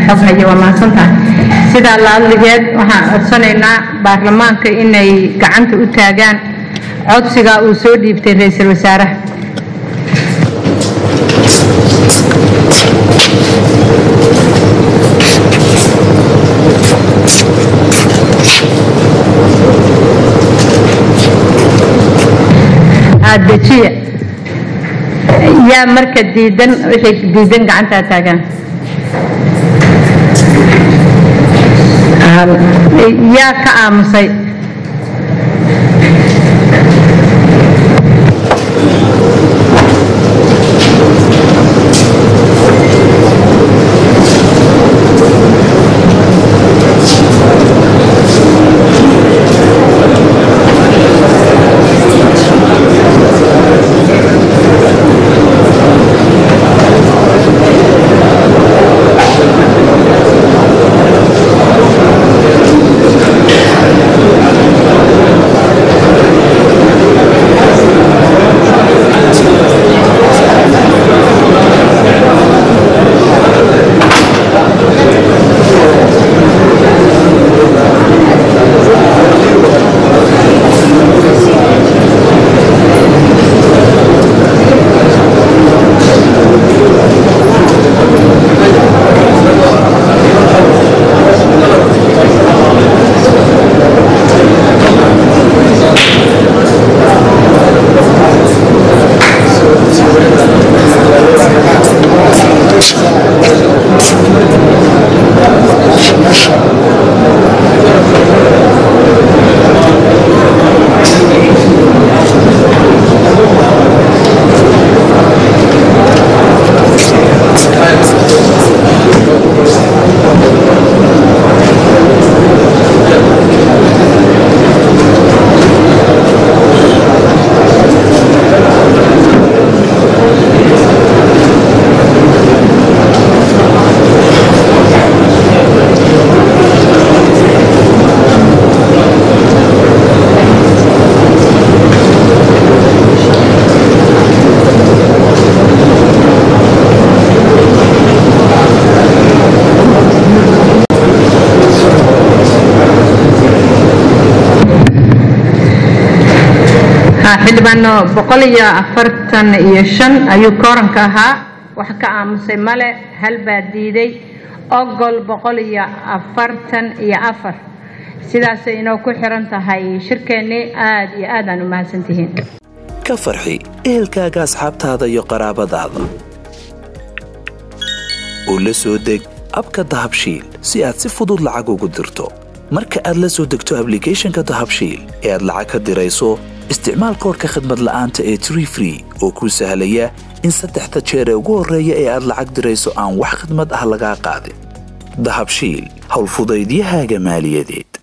xoghaye waa mahadsantahay sidaa laadligeed waxaan codsanaynaa baarlamaanka inay gacanta u taagaan codsiga uu soo dhiibtay ra-iisul wasaaraha dejiya yaa marka diidan waxay diidan gacantaa taagaan yaa ka aamusay xildhibaano boqol iyo afartan iyo shan ayuu kooranka ahaa wax ka aamusay male hal baa diiday ogol boqol iyo afartan iyo afar sidaasay inoo ku xiran tahay shirkeennii aad iyo aad aan u mahadsantihiin ka farxi ehelkaaga asxaabtaada iyo qaraabadaada oo la soo deg abka dahabshiil si aad si fudud lacag ugu dirto marka aad la soo degto ablicathonka dahabshiil ee aad lacag ka dirayso isticmaal koorka khadmad la'aanta ee tree free oo kuu sahlaya in saddexda jeer ee ugu horreeya ee aad lacag dirayso aan wax khadmad ah lagaa qaadin dahabshiil howlfudaydiyahaaga maaliyadeed